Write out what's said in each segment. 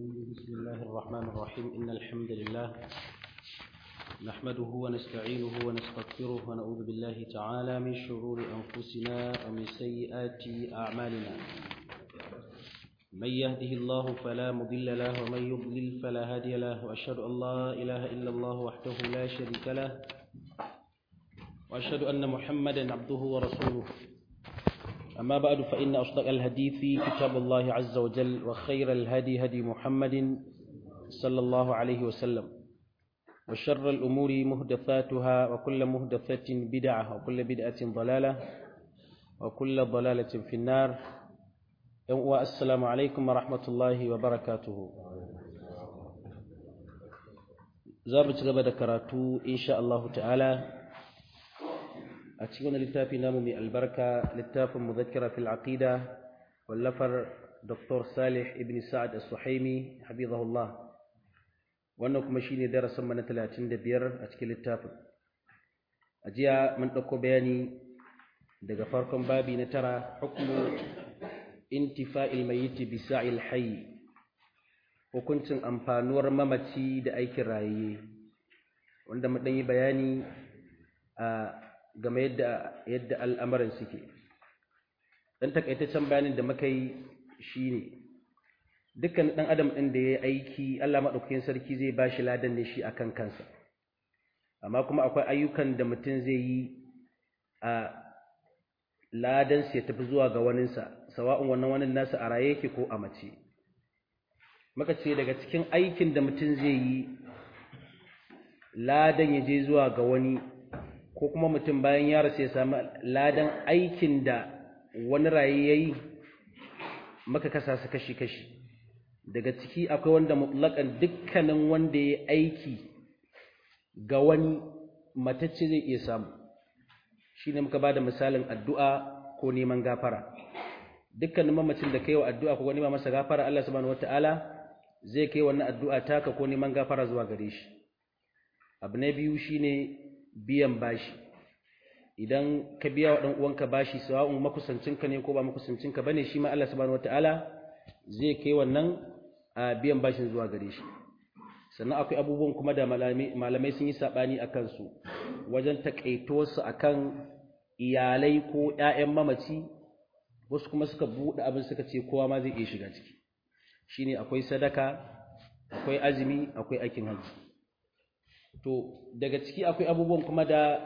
بسم الله الرحمن الرحيم إن الحمد لله نحمده ونستعينه ونستغفره ونعوذ بالله تعالى من شرور أنفسنا ومن سيئات أعمالنا من يهده الله فلا مضل له ومن يضلل فلا هادي له وأشهد أن لا إله إلا الله وحده لا شريك له وأشهد أن محمدا عبده ورسوله أما بعد فإن أصدق الحديث كتاب الله عز وجل وخير الهدي هدي محمد صلى الله عليه وسلم وشر الأمور مهدثاتها وكل مهدثة بدعة وكل بدعة ضلالة وكل ضلالة في النار والسلام عليكم ورحمة الله وبركاته زابت غبا كراتو إن شاء الله تعالى a cikin wani littafi namu mai albarka littafin muzakkira fil aqida wallafar Dr. Salih ibn Sa'ad As-Suhaimi habibahullah wannan kuma shine darasin mana 35 a cikin littafin a jiya mun dauko bayani daga farkon babi na tara hukmu intifa'il mayyit bi sa'il hayy hukuncin amfanuwar mamaci da aikin raye wanda mu dan yi bayani a game yadda yadda al'amuran suke dan takaitaccen bayanin da muka yi shine dukkan dan adam din da ya aiki Allah madaukakin sarki zai bashi ladan ne shi akan kansa amma kuma akwai ayyukan da mutum zai yi a ladan sai tafi zuwa ga waninsa sawa'un wannan wanin nasa a raye yake ko a mace muka ce daga cikin aikin da mutum zai yi ladan ya je zuwa ga wani ko kuma mutum bayan ya rasu ya sami ladan aikin da wani raye ya yi maka kasa su kashi-kashi daga ciki akwai wanda mutlaƙan dukkanin wanda ya aiki ga wani matacce zai iya samu shi ne muka ba da misalin addu'a ko neman gafara dukkanin mamacin da kai wa addu'a ko nema masa gafara Allah subhanahu wata'ala zai kai wannan addu'a taka ko neman gafara zuwa gare shi abu na biyu shine biyan bashi idan ka biya wa ɗan uwanka bashi sawa'un makusancinka ne ko ba makusancinka bane shi ma Allah subhanahu wataala zai kai wannan a biyan bashin zuwa gare shi sannan akwai abubuwan kuma da malamai sun yi sabani akan su wajen takaito su akan iyalai ko ƴaƴan mamaci wasu kuma suka buɗe abin suka ce kowa ma zai iya shiga ciki shine akwai sadaka akwai azumi akwai aikin hajji to daga ciki akwai abubuwan kuma da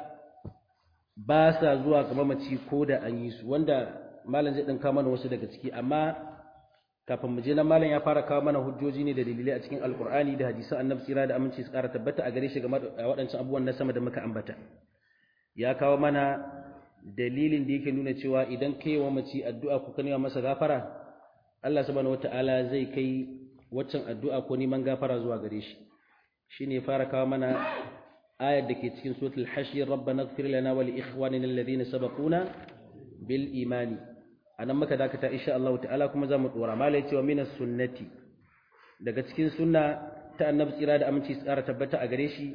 ba sa zuwa ga mamaci ko da an yi su wanda malam zai ɗinka mana wasu daga ciki amma kafin mu je nan malam ya fara kawo mana hujjoji ne da dalilai a cikin alkur'ani da hadisan annabi tsira da aminci su ƙara tabbata a gare shi game da waɗancan abubuwan na sama da muka ambata ya kawo mana dalilin da yake nuna cewa idan kai wa mace addu'a ko ka nema masa gafara Allah subhanahu wataala zai kai waccan addu'a ko neman gafara zuwa gare shi shine fara kawo mana ayar da ke cikin suratul hashir rabbana ighfir lana wa li ikhwanina alladhina sabaquna bil imani anan muka dakata insha Allah ta'ala kuma zamu dora malai cewa minas sunnati daga cikin sunna ta annabi tsira da aminci tsara tabbata a gare shi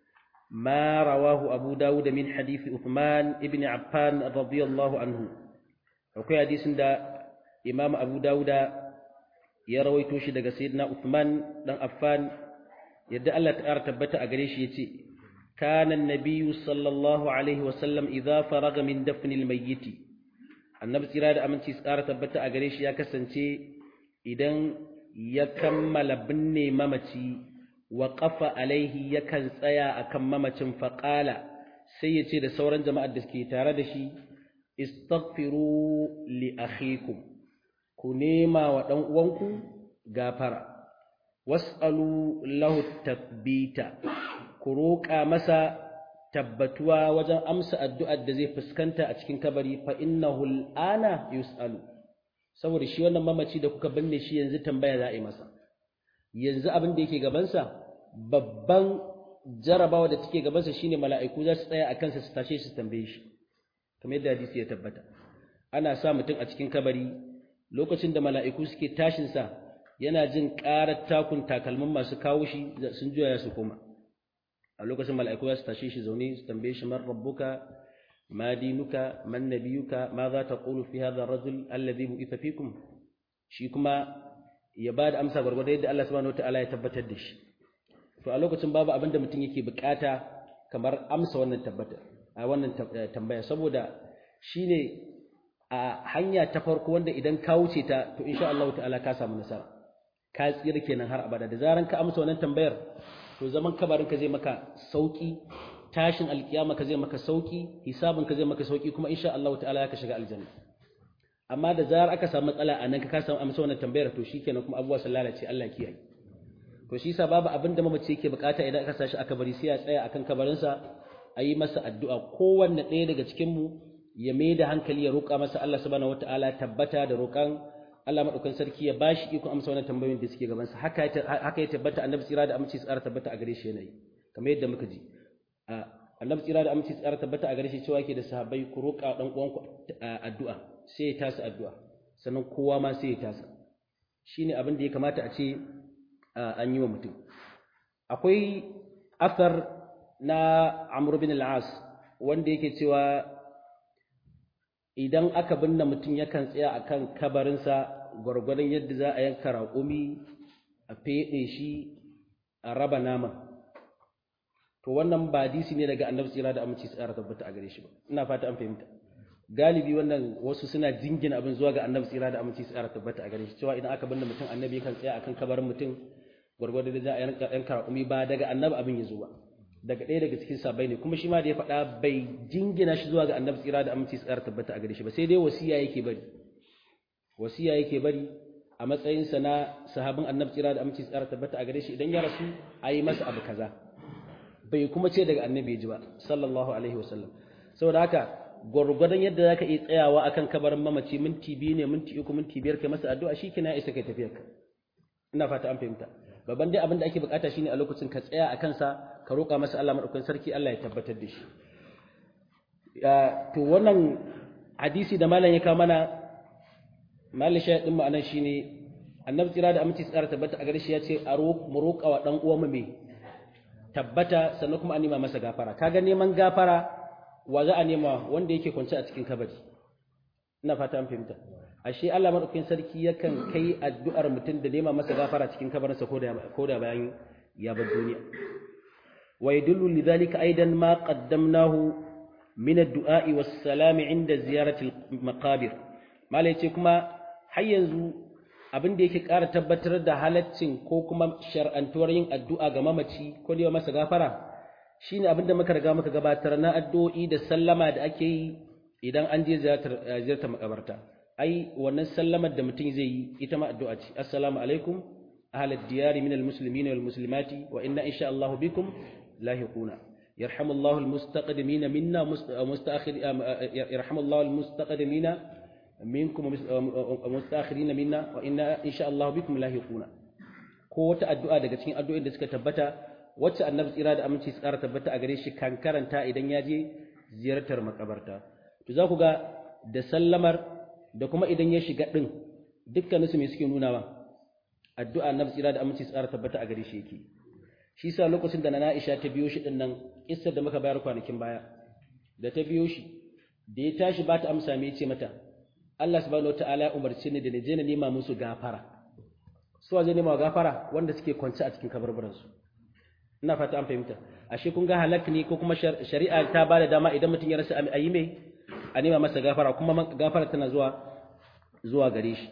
ma rawahu abu dawud min hadisi uthman ibn affan radiyallahu anhu akwai hadisin da imam abu dawuda ya rawaito shi daga sayyidina uthman dan affan yadda Allah ta tabbata a gare shi yace kana annabiyyu sallallahu alaihi wa sallam idza faraga min dafnil mayyit annabi tsira da aminci tsara tabbata a gare shi ya kasance idan ya kammala binne mamaci wa qafa alaihi yakan tsaya akan mamacin faqala sai ya ce da sauran jama'ar da suke tare da shi istaghfiru li akhikum ku nema wa dan uwanku gafara was'alu lahu tabbita ku roƙa masa tabbatuwa wajen amsa addu'ar da zai fuskanta a cikin kabari fa innahu al'ana yus'alu saboda shi wannan mamaci da kuka binne shi yanzu tambaya za a yi masa yanzu abin da yake gabansa babban jarabawa da take gabansa shine mala'iku za su tsaya a kansa su tashe su tambaye shi kamar yadda hadisi ya tabbata ana sa mutum a cikin kabari lokacin da mala'iku suke tashinsa yana jin ƙarar takun takalmin masu kawo shi sun juya su koma a lokacin mala'iku za su tashe shi zaune su tambaye shi man rabbuka ma dinuka man nabiyuka ma za ta qulu fi hadha ar-rajul alladhi bu'itha fikum shi kuma ya ba da amsa gwargwado yadda Allah subhanahu wataala ya tabbatar da shi to a lokacin babu abin da mutum yake bukata kamar amsa wannan tabbata a wannan tambaya saboda shine a hanya ta farko wanda idan ka wuce ta to insha Allah ta'ala ka samu nasara ka tsira kenan har abada da zaran ka amsa wannan tambayar to zaman kabarin ka zai maka sauki tashin alkiyama ka zai maka sauki hisabin ka zai maka sauki kuma insha Allah ta'ala ka shiga aljanna amma da zarar aka samu matsala a nan ka samu amsa wannan tambayar to shikenan kuma abubuwa sun lalace Allah kiyaye to shi yasa babu abin da mamaci yake bukata idan aka sashi aka bari sai ya tsaya akan kabarinsa a yi masa addu'a kowanne ɗaya daga cikin mu ya mai da hankali ya roƙa masa Allah subhanahu wataala tabbata da roƙan Allah madaukan sarki ya bashi iko amsa wannan tambayoyin da suke gaban sa haka haka ya tabbata annabi tsira da aminci tsara tabbata a gare shi yanayi kamar yadda muka ji annabi tsira da aminci tsara tabbata a gare shi cewa yake da sahabbai ku roƙa dan uwanku addu'a sai ya tasa addu'a sannan kowa ma sai ya tasa shine abin da ya kamata a ce an yi wa mutum akwai asar na Amr bin al-As wanda yake cewa idan aka binne mutum yakan tsaya akan kabarinsa gwargwadon yadda za a yanka raƙumi a feɗe shi a raba naman to wannan ba hadisi ne daga annabi tsira da aminci tsara tabbata a gare shi ba ina fata an fahimta galibi wannan wasu suna jingina abin zuwa ga annabi tsira da aminci tsara tabbata a gare shi cewa idan aka binne mutum annabi kan tsaya akan kabarin mutum gwargwado da za a yanka raƙumi ba daga annabi abin ya zo ba daga ɗaya daga cikin sabai ne kuma shi ma da ya faɗa bai jingina shi zuwa ga annabi tsira da aminci tsara tabbata a gare shi ba sai dai wasiya yake bari wasiya yake bari a matsayinsa na sahabin annabi tsira da aminci tsara tabbata a gare shi idan ya rasu a yi masa abu kaza bai kuma ce daga annabi ya ji ba sallallahu alaihi wasallam saboda haka gwargwadon yadda zaka iya tsayawa akan kabarin mamaci minti biyu ne minti uku minti biyar kai masa addu'a shikenan ya isa kai tafiyar ka ina fata an fahimta babban dai abin da ake bukata shine a lokacin ka tsaya a kansa ka roƙa masa Allah madaukakin sarki Allah ya tabbatar da shi to wannan hadisi da malam ya kawo mana malam shayar din mu anan shine annabi tsira da aminci tsara tabbata a gare shi ya ce a mu roƙa wa dan uwan mu me tabbata sannan kuma a nema masa gafara kaga neman gafara wa za a nema wanda yake kwance a cikin kabari ina fata an fahimta ashe Allah madaukakin sarki yakan kai addu'ar mutum da nema masa gafara cikin kabarinsa ko da ko da bayan ya bar duniya wa yadullu lidhalika aidan ma qaddamnahu min ad-du'a was-salam 'inda ziyarati al-maqabir malai ce kuma har yanzu abin da yake ƙara tabbatar da halaccin ko kuma shar'antuwar yin addu'a ga mamaci ko da masa gafara shine abin da muka riga muka gabatar na addu'o'i da sallama da ake yi idan an je ziyartar ziyartar makabarta ai wannan sallamar da mutum zai yi ita ma addu'a ce assalamu alaikum ahlad diyari minal muslimina wal muslimati wa inna insha Allah bikum lahiquna yarhamullahu almustaqdimina minna mustakhir yarhamullahu almustaqdimina minkum mustakhirina minna wa inna insha Allah bikum lahiquna ko wata addu'a daga cikin addu'o'in da suka tabbata wacce annabi tsira da aminci tsara tabbata a gare shi kan karanta idan ya je ziyartar makabarta to za ku ga da sallamar da kuma idan ya shiga ɗin dukkaninsu mai suke nunawa addu'a na tsira da aminci tsara tabbata a gare shi yake shi sa lokacin da na Aisha ta biyo shi ɗin nan kissar da muka bayar kwanakin baya da ta biyo shi da ya tashi ba ta amsa mai ce mata Allah subhanahu wataala ya umarce ni da na je na nema musu gafara su waje nema gafara wanda suke kwance a cikin kabarbaransu ina fata an fahimta ashe kun ga halak ne ko kuma shari'a ta ba da dama idan mutum ya rasa a yi mai a nema masa gafara kuma gafara tana zuwa zuwa gare shi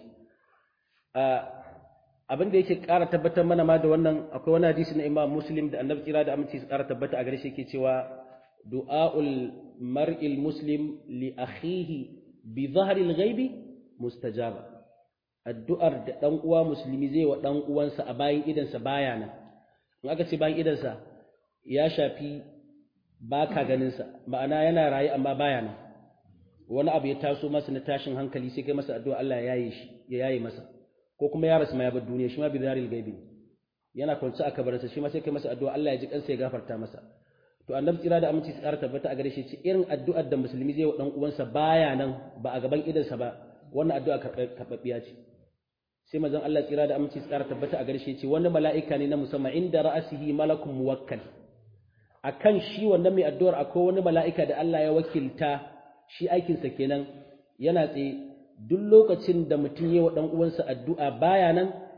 abin da yake ƙara tabbatar mana ma da wannan akwai wani hadisi na Imam Muslim da Annabi kira da aminci su ƙara tabbata a gare shi yake cewa du'aul mar'il muslim li akhihi bi dhahril ghaibi mustajaba addu'ar da dan uwa musulmi zai wa dan uwansa a bayan idansa baya nan in aka ce bayan idansa ya shafi baka ganin sa ma'ana yana raye amma baya nan wani abu ya taso masa na tashin hankali sai kai masa addu'a Allah ya yaye shi ya yaye masa ko kuma ya rasu ma ya bar duniya shi ma bi daril gaibi yana kwance a kabarinsa shi ma sai kai masa addu'a Allah ya ji kansa ya gafarta masa to annabi tsira da aminci tsara tabbata a gare shi ce irin addu'ar da musulmi zai wa dan uwansa baya nan ba a gaban idansa ba wannan addu'a karɓaɓɓiya ce sai manzon Allah tsira da aminci tsara tabbata a gare shi ce wani mala'ika ne na musamman inda ra'asihi malakun muwakkal akan shi wannan mai addu'ar akwai wani mala'ika da Allah ya wakilta shi aikinsa kenan yana tsaye duk lokacin da mutum yi wa ɗan uwansa addu'a baya nan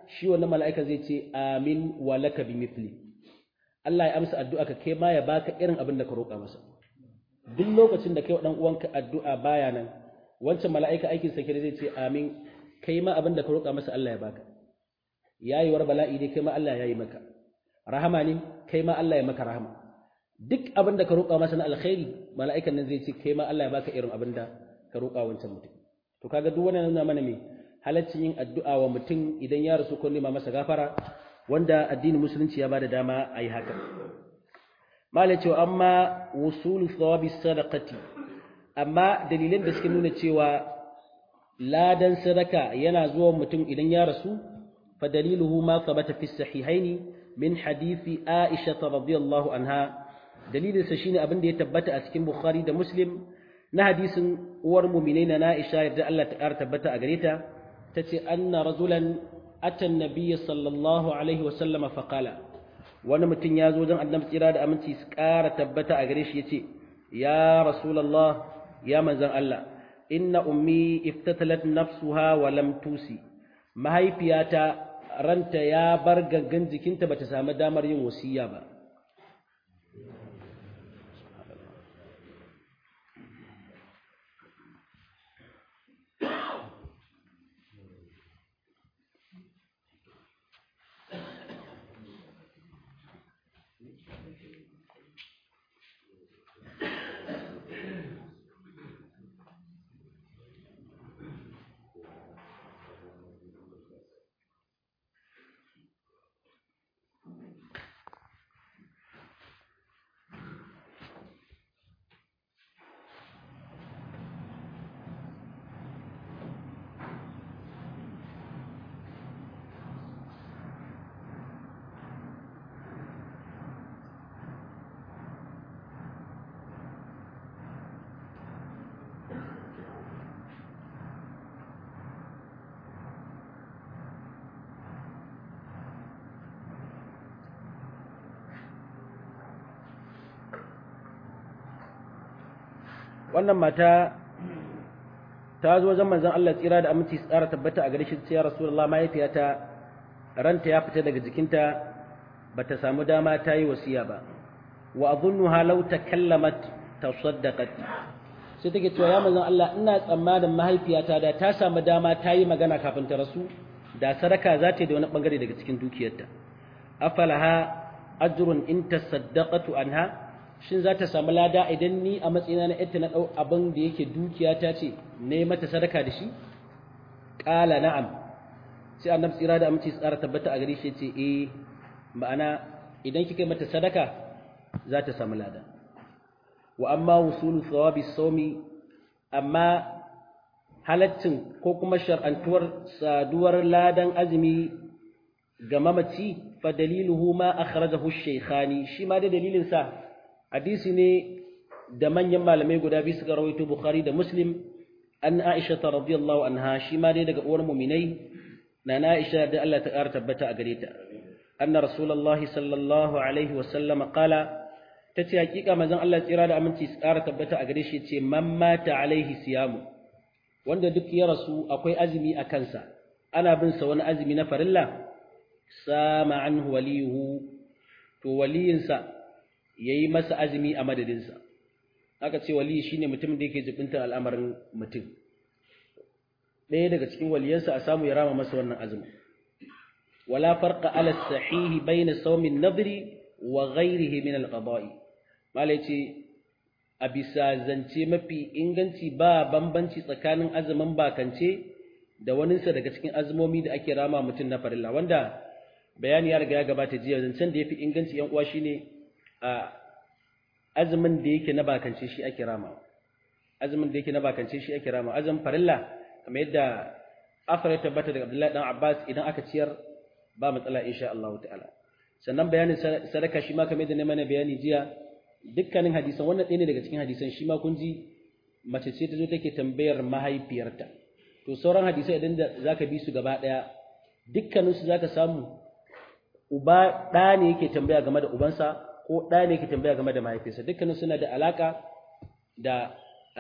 shi wannan mala'ika zai ce amin wa laka bi mithli Allah ya amsa addu'a ka kai ma ya baka irin abin da ka roƙa masa duk lokacin da kai wa dan uwanka addu'a baya nan wancan mala'ika aikin sa zai ce amin kai ma abin da ka roƙa masa Allah ya baka yayiwar bala'i ne kai ma Allah ya yi maka rahama ne kai ma Allah ya maka rahama duk abin da ka roƙa masa na alkhairi mala'ikan nan zai ce kai ma Allah ya baka irin abin da ka roƙa wancan mutum to kaga duk wannan nuna mana me halaccin yin addu'a wa mutum idan ya rasu ko nema masa gafara wanda addinin musulunci ya bada dama a yi haka malai cewa amma wusulu thawabi sadaqati amma dalilan da suke nuna cewa ladan sadaka yana zuwa mutum idan ya rasu fa daliluhu ma thabata fi sahihaini min hadisi Aisha radhiyallahu anha dalilin sa shine abin da ya tabbata a cikin Bukhari da Muslim na hadisin uwar mu'minai na Aisha yadda Allah ta ƙara tabbata a gare ta tace anna rajulan ata an-nabiy sallallahu alaihi wa sallama fa qala wani mutum ya zo don annabi tsira da aminci su ƙara tabbata a gare shi yace ya rasulullah ya manzon Allah inna ummi iftatalat nafsuha wa lam tusi mahaifiyata ranta ya bar gangan jikinta bata samu damar yin wasiya ba wannan mata ta zo wajen manzon Allah tsira da aminci tsara tabbata a gare shi sai ya Rasulullah mahaifiyata ranta ya fita daga jikinta bata samu dama ta yi wasiya ba wa adhunnuha law takallamat tasaddaqat sai take cewa ya manzon Allah ina tsammanin mahaifiyata da ta samu dama ta yi magana kafin ta rasu da sadaka za ta yi da wani bangare daga cikin dukiyarta afalaha ajrun in tasaddaqatu anha shin za ta samu lada idan ni a matsayina na yadda na ɗau abin da yake dukiya ta ce ne mata sadaka da shi ƙala na'am sai annabi tsira da aminci tsara tabbata a gare shi ce eh ma'ana idan kika mata sadaka za ta samu lada wa amma wusulu thawabi sawmi amma halaccin ko kuma shar'antuwar saduwar ladan azumi ga mamaci fa daliluhu ma akhrajahu shaykhani shi ma da dalilin sa hadisi ne da manyan malamai guda biyu suka rawaito Bukhari da Muslim an Aisha radhiyallahu anha shi ma dai daga uwar mu'minai na Aisha da Allah ta ƙara tabbata a gare ta anna rasulullahi sallallahu alaihi wa sallama qala tace hakika manzon Allah tsira da aminci su ƙara tabbata a gare shi ce man mata alaihi siyamu wanda duk ya rasu akwai azumi a kansa ana bin sa wani azumi na farilla sama anhu waliyuhu to waliyinsa ya yi masa azumi a madadinsa aka ce wali shi ne mutum da yake jibintar al'amarin mutum ɗaya daga cikin waliyansa a samu ya rama masa wannan azumi wala farqa ala sahihi bayna sawmin nadri wa ghayrihi min al-qada'i malai ce a bisa zance mafi inganci ba bambanci tsakanin azumin bakance da waninsa daga cikin azumomi da ake rama mutum na farilla wanda bayani ya riga ya gabata jiya zancen da yafi inganci yan uwa shine a azumin da yake na bakance shi ake rama azumin da yake na bakance shi ake rama azumin farilla kamar yadda afar ya tabbata daga Abdullahi dan Abbas idan aka ciyar ba matsala insha Allah ta'ala sannan bayanin sadaka shi ma kamar yadda na mana bayani jiya dukkanin hadisan wannan ɗaya ne daga cikin hadisan shi ma kun ji mace ce ta zo take tambayar mahaifiyarta to sauran hadisai idan da zaka bi su gaba ɗaya dukkaninsu zaka samu uba ɗa ne yake tambaya game da ubansa ko ɗa ne yake tambaya game da mahaifinsa dukkanin suna da alaka da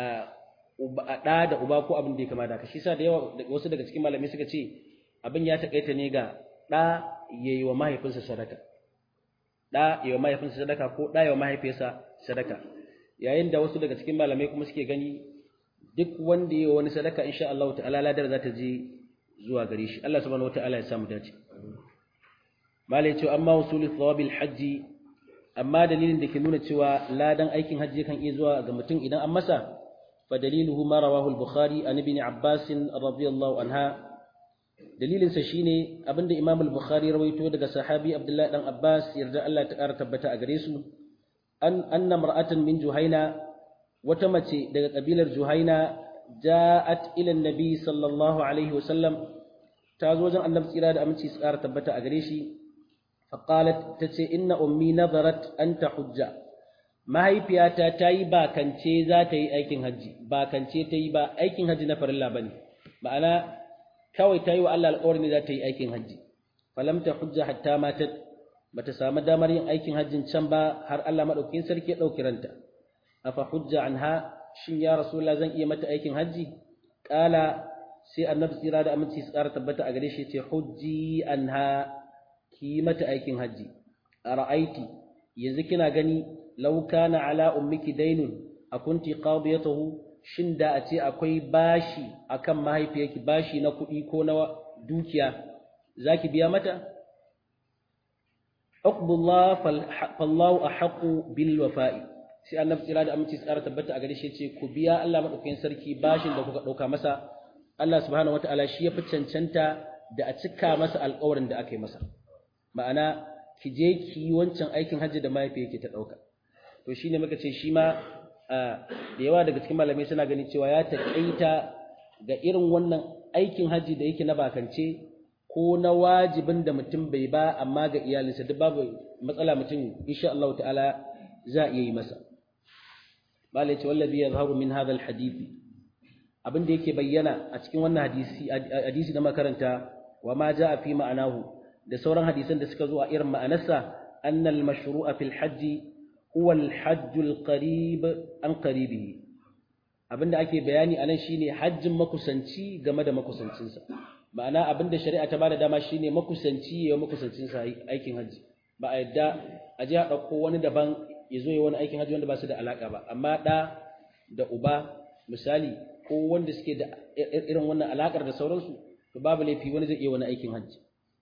ɗa da uba ko abin da ya kama da haka shi sa da yawa wasu daga cikin malamai suka ce abin ya taƙaita ne ga ɗa ya yi wa mahaifinsa sadaka ɗa ya wa mahaifinsa sadaka ko ɗa ya wa mahaifiyarsa sadaka yayin da wasu daga cikin malamai kuma suke gani duk wanda ya wani sadaka insha Allah ta'ala ladar za ta je zuwa gare shi Allah subhanahu wata'ala ya samu dace malai ce amma usulul thawabil hajji amma dalilin da ke nuna cewa ladan aikin hajji kan iya zuwa ga mutum idan an masa fa daliluhu ma rawahu al-bukhari an ibn abbas radiyallahu anha dalilin sa shine abinda imam al-bukhari rawaito daga sahabi abdullahi dan abbas yarda Allah ta kara tabbata a gare su an anna mar'atan min juhaina wata mace daga kabilar juhaina ja'at ila annabi sallallahu alaihi wasallam ta zo wajen annabi tsira da aminci su ƙara tabbata a gare shi faqalat tace inna ummi nazarat an tahujja mahaifiyata ta yi bakance za ta yi aikin hajji bakance ta yi ba aikin hajji na farilla bane ma'ana kawai ta yi wa Allah alƙawari ne za ta yi aikin hajji falam ta hujja hatta matat bata samu damar yin aikin hajjin can ba har Allah madaukakin sarki ya dauki ranta afa hujja anha shin ya rasulullah zan iya mata aikin hajji kala sai annabi tsira da aminci su ƙara tabbata a gare shi ce hujji anha ki mata aikin hajji ara'aiti yanzu kina gani law kana ala ummiki dainun akunti qadiyatahu shin da a ce akwai bashi akan mahaifiyarki bashi na kuɗi ko na dukiya zaki biya mata Aqbullah fallahu ahqqu bil wafa'i sai annabi tsira da aminci tsara tabbata a gare shi ce ku biya Allah madaukakin sarki bashin da kuka dauka masa Allah subhanahu wataala shi ya fi cancanta da a cika masa alƙawarin da aka yi masa ma'ana ki je ki yi wancan aikin hajji da mahaifiyarki ta dauka to shine muka ce shi ma da yawa daga cikin malamai suna gani cewa ya taƙaita ga irin wannan aikin hajji da yake na bakance ko na wajibin da mutum bai ba amma ga iyalinsa duk babu matsala mutum insha Allah ta'ala za a iya yi masa bala ce wallazi yazharu min hadha alhadith abin da yake bayyana a cikin wannan hadisi hadisi da makaranta wa ma jaa fi ma'anahu da sauran hadisan da suka zo a irin ma'anarsa anna almashru'a fil hajj huwa alhajj alqarib an qaribihi abinda ake bayani anan shine hajjin makusanci game da makusancinsa ma'ana abinda shari'a ta bada dama shine makusanci ya makusancinsa aikin hajji ba a yadda a ji a ɗauko wani daban ya zo ya wani aikin hajji wanda ba su da alaƙa ba amma ɗa da uba misali ko wanda suke da irin wannan alaƙar da sauransu to babu laifi wani zai iya wani aikin hajji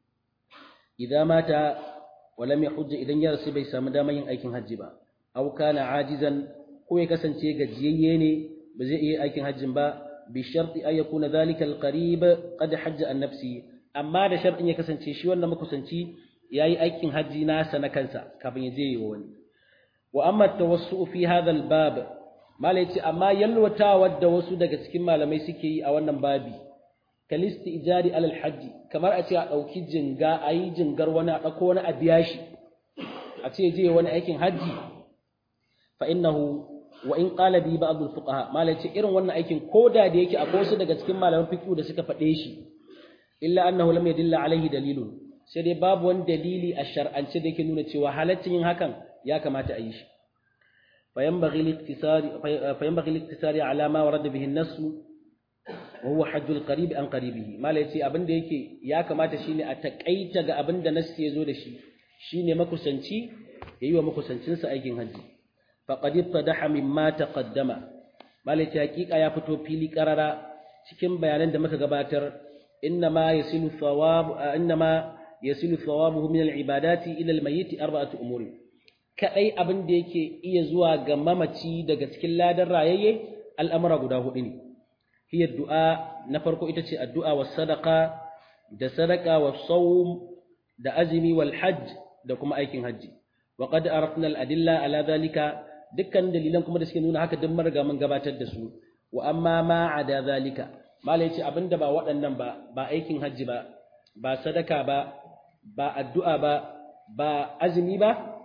idan mata walam ya hujja idan ya rasu bai samu damar yin aikin hajji ba aw kana ajizan ko ya kasance gajiyayye ne ba zai iya aikin hajjin ba bi sharti ay yakuna dhalika alqarib qad hajja an nafsi amma da shartin ya kasance shi wannan makusanci yayi aikin hajji nasa na kansa kafin ya je yi wa wani wa amma tawassu fi hadha albab malai ce amma yalwatawa da wasu daga cikin malamai suke yi a wannan babi kalisti ijari alal hajji kamar a ce a ɗauki jinga a yi jingar wani a ɗauko wani a biya shi a ce je wani aikin hajji fa innahu wa in qala bi ba'd al fuqaha malai ce irin wannan aikin koda da yake akwai wasu daga cikin malaman fiqh da suka faɗe shi illa annahu lam yadilla alaihi dalilun sai dai babu wani dalili a shar'ance da yake nuna cewa halaccin yin hakan ya kamata a yi shi فينبغي الاقتصار فينبغي الاقتصار على ما ورد به النص وهو حج القريب عن قريبه ما لا yace abin da yake ya kamata shine a takaita ga abin da nassi yazo da shi shine makusanci yayi wa makusancin sa aikin haji faqad ittadaha mimma taqaddama mal yace hakika ya fito fili karara cikin bayanan da muka gabatar innama yasilu thawab innama yasilu thawabuhu min al-ibadati ila al-mayyit arba'atu umuri kadai abin da yake iya zuwa ga mamaci daga cikin ladan rayayye al'amura guda hudu ne hiya du'a na farko ita ce addu'a was sadaqa da sadaqa was sawm da azmi wal hajj da kuma aikin haji wa qad arafna al adilla ala zalika dukkan dalilan kuma da suke nuna haka duk marga mun gabatar da su wa amma ma ada zalika malai ce abinda ba waɗannan ba ba aikin haji ba ba sadaka ba ba addu'a ba ba azumi ba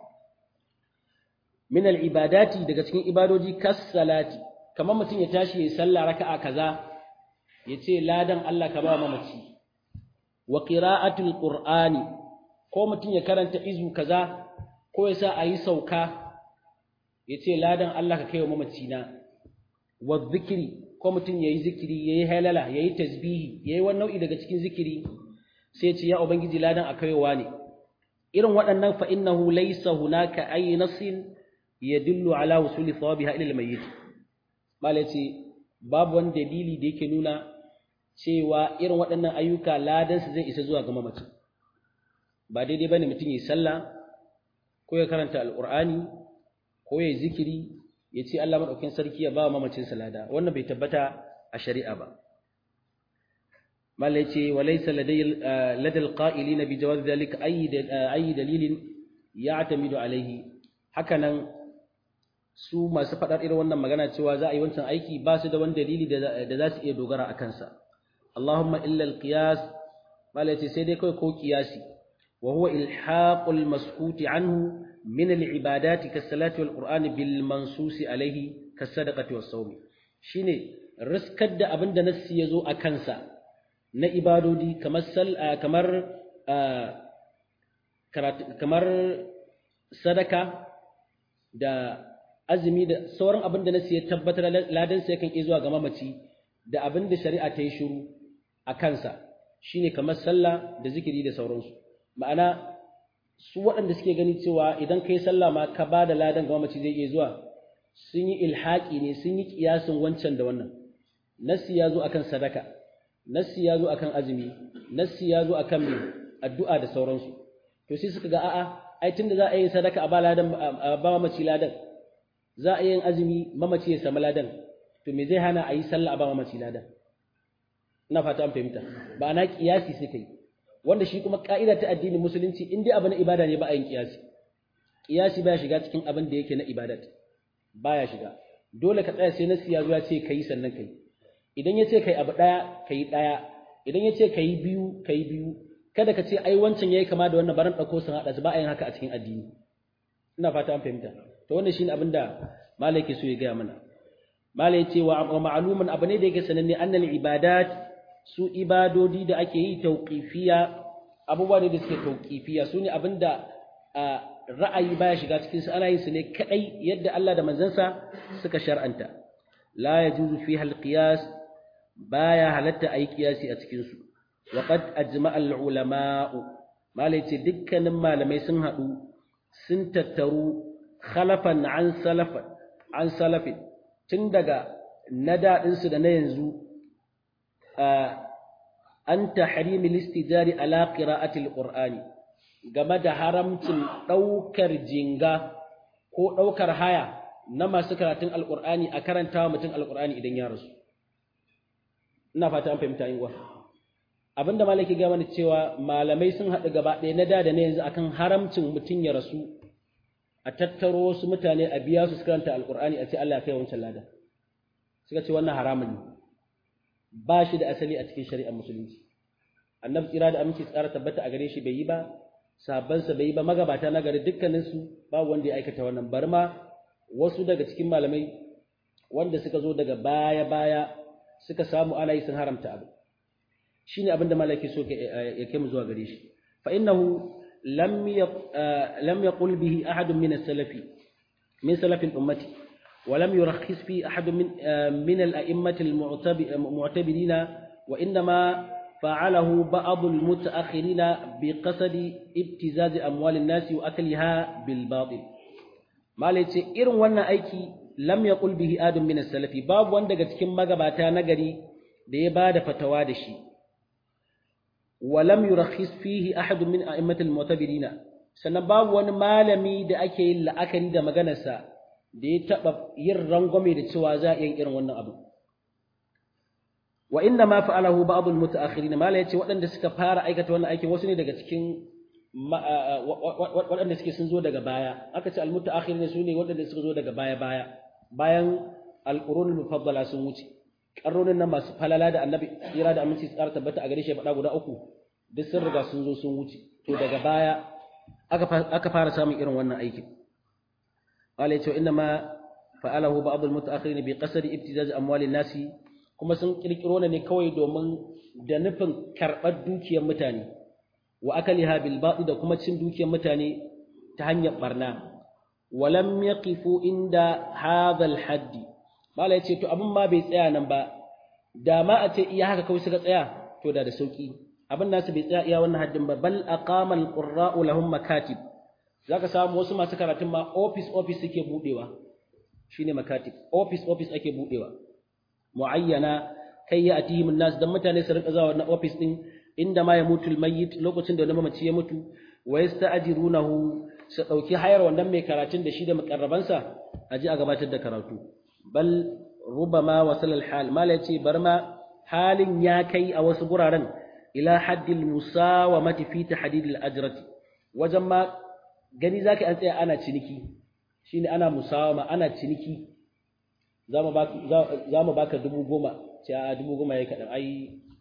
min al-ibadati daga cikin ibadoji kas salati kamar mutum ya tashi ya sallah raka'a kaza ya ce ladan Allah ka ba mamaci wa qira'atul qur'ani ko mutum ya karanta izu kaza ko ya sa ayi sauka ya ce ladan Allah ka kai wa mamaci na wa zikiri ko mutum yayi zikiri yayi halala yayi tasbihi yayi wani nau'i daga cikin zikiri sai ce ya ubangiji ladan akaiwa ne irin waɗannan fa innahu laysa hunaka ay nasin yadullu ala wusuli thawabiha ila al-mayyit malai ce babu wani dalili da yake nuna cewa irin waɗannan ayyuka ladan su zai isa zuwa ga mamaci ba daidai bane mutum yi sallah ko ya karanta alqur'ani ko ya zikiri ya ce Allah madaukakin sarki ya ba mamacin salada wannan bai tabbata a shari'a ba malai ce walaysa ladal qa'ilina bi jawaz dhalika ay ay dalilin ya'tamidu alayhi hakanan su masu fadar irin wannan magana cewa za a yi wancan aiki ba su da wani dalili da za su iya dogara a kansa Allahumma illa al-qiyas malai ce sai dai kawai ko qiyasi wa huwa ilhaqul maskuti anhu min al-ibadati kas-salati wal-qur'ani bil mansusi alayhi kas-sadaqati was-sawmi shine riskar da abinda nassi yazo a kansa na ibadodi kamar kamar kamar sadaka da azumi da sauran abin da nasu ya tabbatar ladan sai kan zuwa ga mamaci da abin da shari'a ta yi shiru a kansa shine kamar sallah da zikiri da sauransu ma'ana su waɗanda suke gani cewa idan kai sallah ma ka ba da ladan ga mamaci zai iya zuwa sun yi ilhaƙi ne sun yi ƙiyasin wancan da wannan nasi ya zo akan sadaka nassi ya zo akan azumi nassi ya zo akan mai addu'a da sauransu to sai suka ga a'a ai tunda za a yi sadaka a ba ladan a ba mamaci ladan za a yi azumi mamaci ya samu ladan to me zai hana a yi sallah a ba mamaci ladan ina fata an fahimta ba ana kiyasi suka yi wanda shi kuma ka'ida ta addinin musulunci in dai abu na ibada ne ba a yin kiyasi kiyasi baya shiga cikin abin da yake na ibadat baya shiga dole ka tsaya sai nassi ya zo ya ce kai sannan kai idan ya ce kai abu ɗaya ka yi ɗaya idan ya ce ka yi biyu ka yi biyu kada ka ce ai wancan ya yi kama da wannan baran ɗauko sun haɗa su ba a yin haka a cikin addini ina fata an fahimta to wannan shine abin da malai ke so ya gaya mana malai ce wa ma'lumun abu ne da yake sananne annal ibadat su ibadodi da ake yi tauqifiya abubuwa ne da suke tauqifiya su ne abin da ra'ayi baya shiga cikin su ana yin su ne kadai yadda Allah da manzansa suka shar'anta la yajuzu fiha al-qiyas baya halatta ayi kiyasi a cikin su wa qad ajma'a al-ulama'u malai ce dukkanin malamai sun hadu sun tattaru khalafan an salafan an salafin tun daga na dadin su da na yanzu an tahrimi listijari ala qira'ati al-qur'ani game da haramcin daukar jinga ko daukar haya na masu karatun alqur'ani a karantawa mutum alqur'ani idan ya rasu ina fata an fahimta yin wa abinda malaki ga mana cewa malamai sun haɗu gaba ɗaya na da da na yanzu akan haramcin mutum ya rasu a tattaro wasu mutane a biya su karanta alqur'ani a ce Allah ya kai wancan lada suka ce wannan haramun ne ba shi da asali a cikin shari'ar musulunci annabi tsira da aminci tsara tabbata a gare shi bai yi ba sahabbansa bai yi ba magabata na gari dukkaninsu babu wanda ya aikata wannan bari ma wasu daga cikin malamai wanda suka zo daga baya baya suka samu ana yi sun haramta abu shine abin da malaki so ya kai mu zuwa gare shi fa innahu lam lam yaqul bihi ahadun min as-salafi min salafi ummati ولم يرخص فيه أحد من من الأئمة المعتبرين وإنما فعله بعض المتأخرين بقصد ابتزاز أموال الناس وأكلها بالباطل ما ليس إرن وانا أيكي لم يقل به آدم من السلف باب وان daga cikin magabata nagari da ya bada fatawa da shi ولم يرخص فيه أحد من أئمة المعتبرين sannan babu wani malami da ake yin la'akari da maganarsa da ya taɓa yin rangwame da cewa za a yin irin wannan abu. Wa inna ma fa'alahu ba'dul mutaakhirin mala yace waɗanda suka fara aikata wannan aikin wasu ne daga cikin waɗanda suke sun zo daga baya aka ce al mutaakhirin su ne waɗanda suka zo daga baya baya bayan al qurunul mufaddala sun wuce karronin nan masu falala da annabi tsira da aminci tsara tabbata a gare shi faɗa guda uku duk sun riga sun zo sun wuce to daga baya aka fara samun irin wannan aikin قال يتو إنما فعله بعض المتأخرين بقصد ابتزاز أموال الناس kuma sun kirkiro ne kawai domin da nufin karɓar dukiyar mutane wa akaliha bil batil da kuma cin dukiyar mutane ta hanyar barna walam yaqifu inda hadha al hadd mala yace to abin ma bai tsaya nan ba da ma a ce iya haka kawai suka tsaya to da da sauki abin nasu bai tsaya iya wannan haddin ba bal aqama alqurra'u lahum makatib zaka samu wasu masu karatun ma office office suke budewa shine makatib office office ake budewa muayyana kai ya atihim nas dan mutane su rinka zawa na office din inda ma ya mutu almayyit lokacin da wani mamaci ya mutu wa yasta'jirunahu su dauki hayar wannan mai karatun da shi da mukarrabansa aje a gabatar da karatu bal rubama wasal alhal mala yace bar ma halin ya kai a wasu guraren ila haddil musawamati fi tahdid al-ajrati wajen ma gani zaka an tsaya ana ciniki shine ana musawama ana ciniki zamu baka zamu baka dubu goma ce a dubu goma yayi kadan ai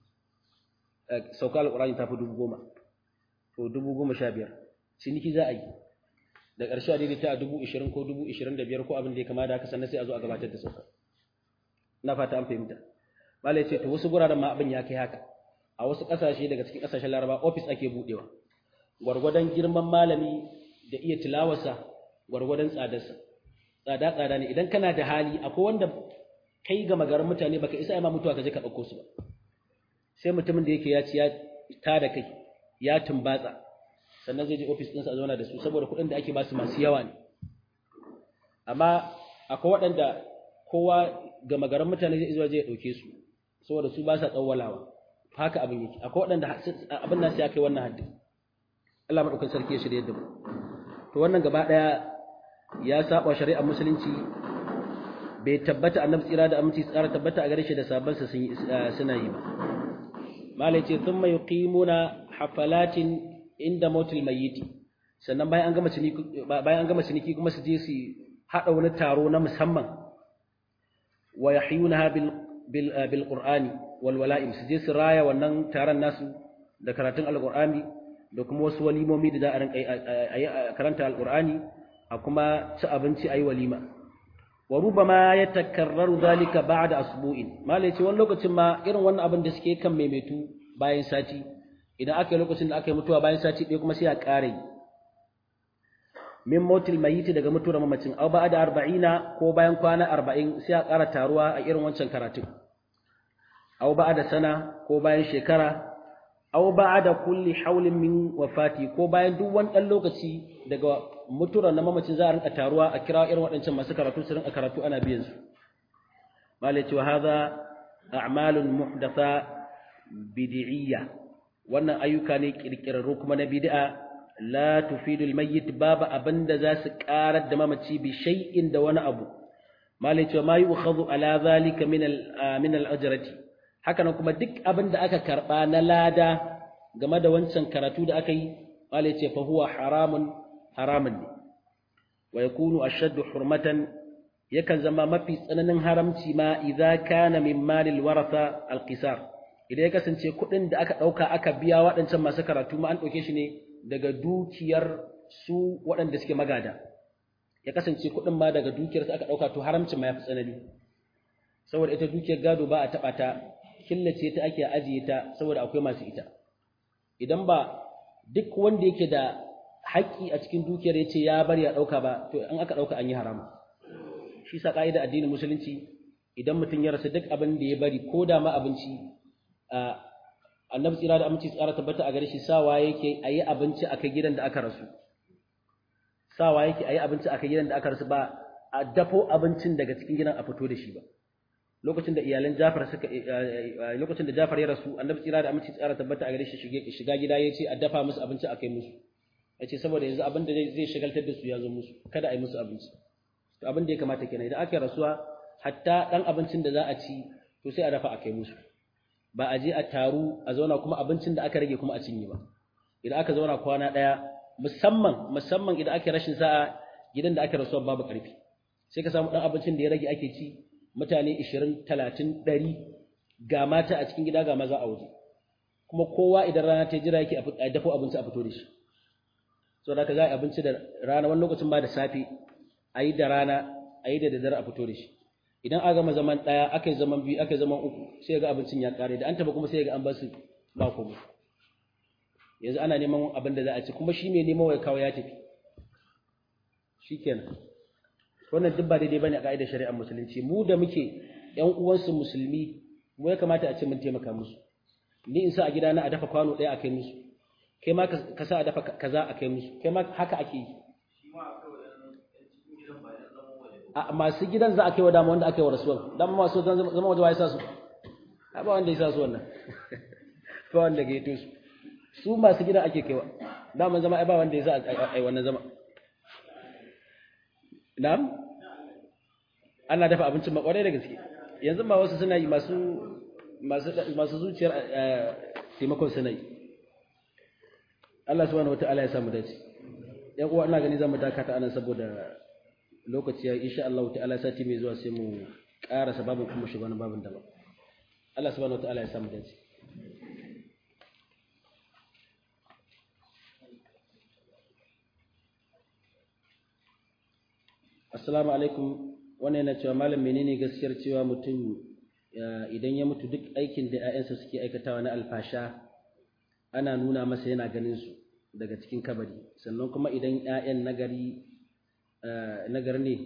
sauka alqur'ani tafi dubu goma to dubu goma sha biyar ciniki za a yi da ƙarshe a daidaita a dubu ishirin ko dubu ishirin da biyar ko abin da ya kama da haka sannan sai a zo a gabatar da sauka na fata an fahimta malai ce to wasu guraren ma abin ya kai haka a wasu ƙasashe daga cikin ƙasashen laraba ofis ake buɗewa gwargwadon girman malami da iya tilawarsa gwargwadon tsadarsa tsada tsada ne idan kana da hali akwai wanda kai ga magaran mutane baka isa ma mutuwa ka je ka ɗauko su ba sai mutumin da yake ya ci ya ta da kai ya tumbatsa sannan zai je ofis ɗinsa a zauna da su saboda kuɗin da ake ba su masu yawa ne amma akwai waɗanda kowa ga magaran mutane zai zuwa zai ɗauke su saboda su ba sa tsawwalawa haka abin yake akwai waɗanda abin nasu ya kai wannan haddin Allah maɗaukan sarki ya shirya da mu to wannan gaba ɗaya ya saba shari'ar musulunci bai tabbata annabi tsira da aminci tsara tabbata a gare shi da sabansa suna yi ba malai ce thumma yuqimuna hafalatin inda mautil mayyiti sannan bayan an gama ciniki bayan an gama ciniki kuma su je su hada wani taro na musamman wa yahyunaha bil bil bil qur'ani wal wala'im su je su raya wannan taron nasu da karatun alqur'ani da kuma wasu walimomi da za a rinka karanta alqur'ani a kuma ci abinci ayi walima wa rubama yatakarraru dhalika ba'da asbu'in malai ce wani lokacin ma irin wannan abin da suke kan maimaitu bayan sati idan aka yi lokacin da aka yi mutuwa bayan sati ɗaya kuma sai a ƙare min motil mayiti daga mutuwar mamacin au ba da arba'ina ko bayan kwana arba'in sai a ƙara taruwa a irin wancan karatun au ba da sana ko bayan shekara au ba da kulli haulin min wafati ko bayan duk wani ɗan lokaci daga mutuwar na mamacin za a rinka taruwa a kira irin waɗancan masu karatu su rinka karatu ana biyan su malai cewa haza a'malun muhdatha bid'iyya wannan ayyuka ne kirkirarru kuma na bid'a la tufidu almayyit babu abinda za su karar da mamaci bi shay'in da wani abu malai cewa ma yu'khadhu ala zalika min al min al ajrati haka nan kuma duk abinda aka karba na lada game da wancan karatu da aka yi malai ce fa huwa haramun haramun ne wa yakunu ashaddu hurmatan yakan zama mafi tsananin haramci ma idza kana min malil waratha alqisar idan ya kasance kuɗin da aka ɗauka aka biya waɗancan masu karatu ma an ɗauke shi ne daga dukiyar su waɗanda suke magada ya kasance kuɗin ma daga dukiyar su aka ɗauka to haramcin ma ya fi tsanani saboda ita dukiyar gado ba a taɓa ta killace ta ake ajiye ta saboda akwai masu ita idan ba duk wanda yake da haƙƙi a cikin dukiyar ya ce ya bari ya ɗauka ba to in aka ɗauka an yi haramu shi sa ƙa'ida addinin musulunci idan mutum ya rasa duk abin da ya bari ko da ma abinci annabi tsira da aminci tsara tabbata a gare shi sawa yake a yi abinci a kai gidan da aka rasu sawa yake a yi abinci a kai gidan da aka rasu ba a dafo abincin daga cikin gidan a fito da shi ba lokacin da iyalan Jafar suka lokacin da Jafar ya rasu annabi tsira da aminci tsara tabbata a gare shi shiga gida ya ce a dafa musu abinci a kai musu ya ce saboda yanzu abin da zai shagaltar da su ya zo musu kada a yi musu abinci to abin da ya kamata kenan idan aka rasuwa hatta dan abincin da za a ci to sai a dafa a kai musu ba a je a taru a zauna kuma abincin da aka rage kuma a cinye ba idan aka zauna kwana ɗaya musamman musamman idan ake rashin sa'a gidan da aka rasuwa babu ƙarfi sai ka samu ɗan abincin da ya rage ake ci mutane ishirin talatin ɗari ga mata a cikin gida ga maza a waje kuma kowa idan rana ta jira yake a dafo abinci a fito da shi so da ka za a abinci da rana wani lokacin ba da safe a yi da rana a yi da daddare a fito da shi idan aka gama zaman ɗaya aka yi zaman biyu aka yi zaman uku sai ga abincin ya ƙare da an taba kuma sai ga an ba su ba komai yanzu ana neman abin da za a ci kuma shi mai neman wai kawo ya tafi shikenan wannan duk ba daidai bane a ka'idar shari'ar musulunci mu da muke ƴan uwansu musulmi mu ya kamata a ce mun taimaka musu ni in sa a gidana a dafa kwano ɗaya a kai musu kai ma ka sa a dafa kaza a kai musu kai ma haka ake yi a masu gidan za a kai wa dama wanda aka yi wa rasuwan dama masu zama waje wa ya sa su ba wanda ya sa su wannan ba wanda ga yato su su masu gidan ake kaiwa dama zama ai ba wanda ya sa a yi wannan zama na'am ana dafa abincin makwarai da gaske yanzu ma wasu suna yi masu masu zuciyar taimakon suna yi Allah subhanahu wataala ya samu dace yan uwa ina gani zamu dakata anan saboda lokaci ya insha Allah ta'ala sati mai zuwa sai mu ƙara sababin kuma shugaban babin daban Allah subhanahu wataala ya samu dace Assalamu alaikum wannan yana cewa malam menene gaskiyar cewa mutum idan ya mutu duk aikin da ‘ya'yansa suke aikatawa na alfasha ana nuna masa yana ganin su daga cikin kabari sannan kuma idan ‘ya'yan nagari nagari ne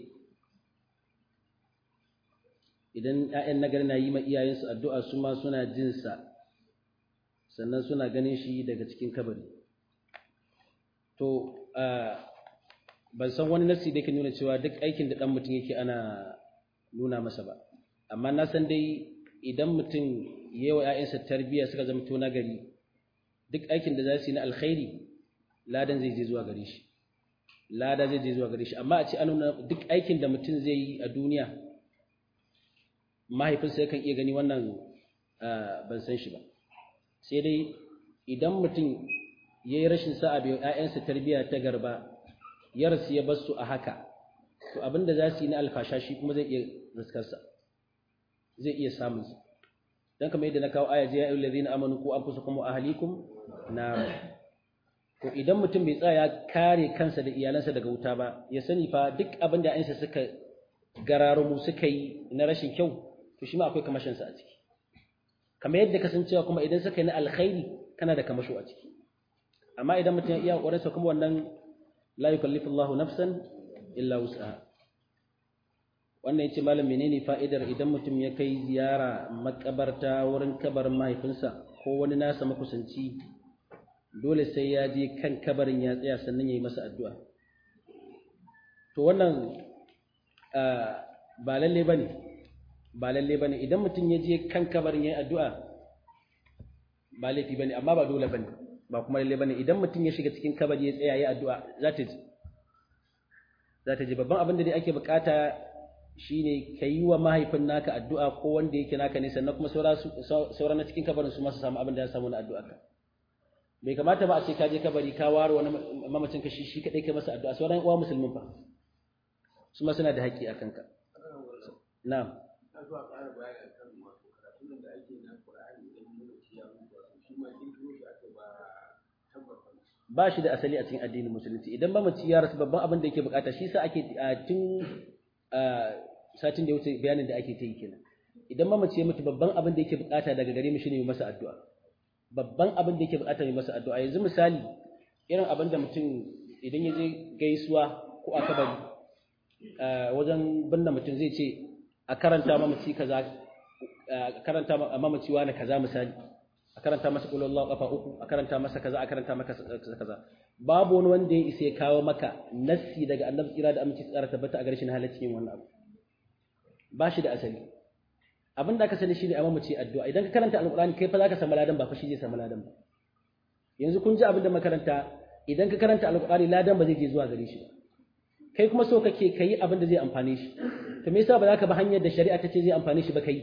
idan ‘ya'yan nagari na yi ma iyayensu addu'a su ma suna jinsa sannan suna ganin shi daga cikin kabari to ban san wani nasi da yake nuna cewa duk aikin da ɗan mutum yake ana nuna masa ba amma na san dai idan mutum ya yi wa ‘ya'yansa tarbiyya suka zama to nagari duk aikin da za su yi na alkhairi ladan zai je zuwa gare shi lada zai je zuwa gare shi amma a ce an nuna duk aikin da mutum zai yi a duniya mahaifinsa yakan iya gani wannan ban san shi ba sai dai idan mutum ya yi rashin sa'a bai ‘ya'yansa tarbiyya ta garba ya rasu ya bar su a haka to abin da za su yi na alfasha shi kuma zai iya riskarsa zai iya samun su dan kamar yadda na kawo aya ya ayyuhal ladina amanu ku anfusakum wa ahlikum nar to idan mutum bai tsaya kare kansa da iyalansa daga wuta ba ya sani fa duk abin da ayansa suka gararo mu suka yi na rashin kyau to shi ma akwai kamashin sa a ciki kamar yadda kasancewa kuma idan suka yi na alkhairi kana da kamasho a ciki amma idan mutum ya iya kokarin sa kuma wannan la yukallifu Allahu nafsan illa wus'aha wannan yace malam menene fa'idar idan mutum ya kai ziyara makabarta wurin kabarin mahaifinsa ko wani nasa makusanci dole sai ya je kan kabarin ya tsaya sannan ya yi masa addu'a to wannan ba lalle bane ba lalle bane idan mutum ya je kan kabarin ya yi addu'a ba laifi bane amma ba dole bane ba kuma lalle bane idan mutum ya shiga cikin kabari ya tsaya ya yi addu'a za ta ji za ta ji babban abin da dai ake bukata shine ka yi wa mahaifin naka addu'a ko wanda yake naka ne sannan kuma sauran na cikin kabarin su masu samu abin da ya samu na addu'a ka bai kamata ba a ce ka je kabari ka ware wani mamacin ka shi shi kadai kai masa addu'a sauran uwa musulmin fa su ma suna da haƙƙi a kanka na'am ba shi da asali a cikin addinin musulunci idan mamaci ya rasu babban abin da yake bukata shi sa ake tun satin da ya wuce bayanin da ake ta yi kenan idan mamaci ya mutu babban abin da yake bukata daga gare mu shine mai masa addu'a babban abin da yake bukata mai masa addu'a yanzu misali irin abin da mutum idan ya je gaisuwa ko a kabari wajen binne mutum zai ce a karanta mamaci kaza a karanta mamaci wani kaza misali a karanta masa qul Allahu kafa uku a karanta masa kaza a karanta masa kaza babu wani wanda ya isa ya kawo maka nassi daga annabi tsira da aminci tsara tabbata a garshin halaccin wannan abu ba shi da asali abin da aka sani shine amma mace addu'a idan ka karanta alqur'ani kai fa zaka samu ladan ba fa shi zai samu ladan ba yanzu kun ji abin da makaranta idan ka karanta alqur'ani ladan ba zai je zuwa gare shi ba kai kuma so kake kai abin da zai amfane shi to me yasa ba za ka ba hanyar da shari'a ta ce zai amfane shi ba kai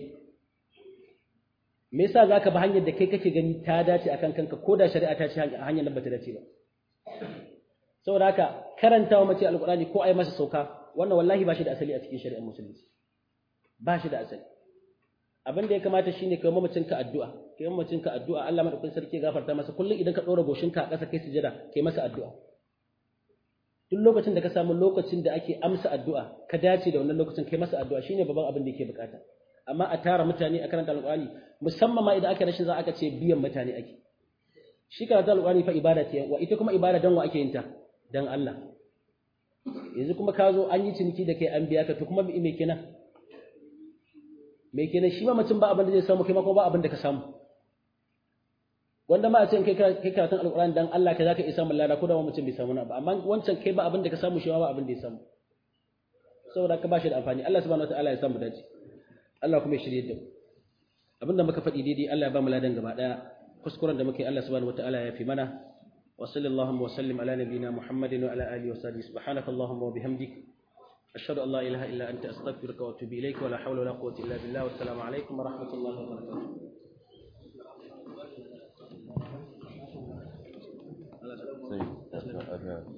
me yasa za ka ba hanyar da kai kake gani ta dace akan kanka ko da shari'a ta ce hanyar nan ba ta dace ba saboda haka karantawa mace alqur'ani ko ai masa sauka wannan wallahi ba shi da asali a cikin shari'ar musulunci ba shi da asali abin da ya kamata shine kai mamacin ka addu'a kai mamacin ka addu'a Allah madaukakin sarki ya gafarta masa kullum idan ka dora goshin ka a ƙasa kai sujada kai masa addu'a duk lokacin da ka samu lokacin da ake amsa addu'a ka dace da wannan lokacin kai masa addu'a shine babban abin da yake bukata amma a tara mutane a karanta alqur'ani musamman ma idan aka rashin za aka ce biyan mutane ake shi karatu alqur'ani fa ibada ce wa ita kuma ibada dan wa ake yin ta dan Allah yanzu kuma ka zo an yi ciniki da kai an biya ka to kuma me kenan me kenan shi ma mutum ba abin da zai samu kai ma kuma ba abin da ka samu wanda ma a ce kai kai karatun alqur'ani dan Allah kai zaka isa mallada ko da mutum bai samu na ba amma wancan kai ba abin da ka samu shi ba abin da ya samu saboda ka bashi da amfani Allah subhanahu wataala ya samu dace Allah kuma ya shirye da mu abinda muka faɗi daidai Allah ya ba mu ladan gaba daya kuskuren da muke Allah subhanahu wataala ya fi mana wa sallallahu wa sallim ala nabiyyina Muhammadin wa ala alihi wa sahbihi subhanakallahumma wa bihamdik ashhadu an la ilaha illa anta astaghfiruka wa atubu ilayka wa la hawla wa la quwwata illa billah wa assalamu alaikum wa rahmatullahi wa barakatuh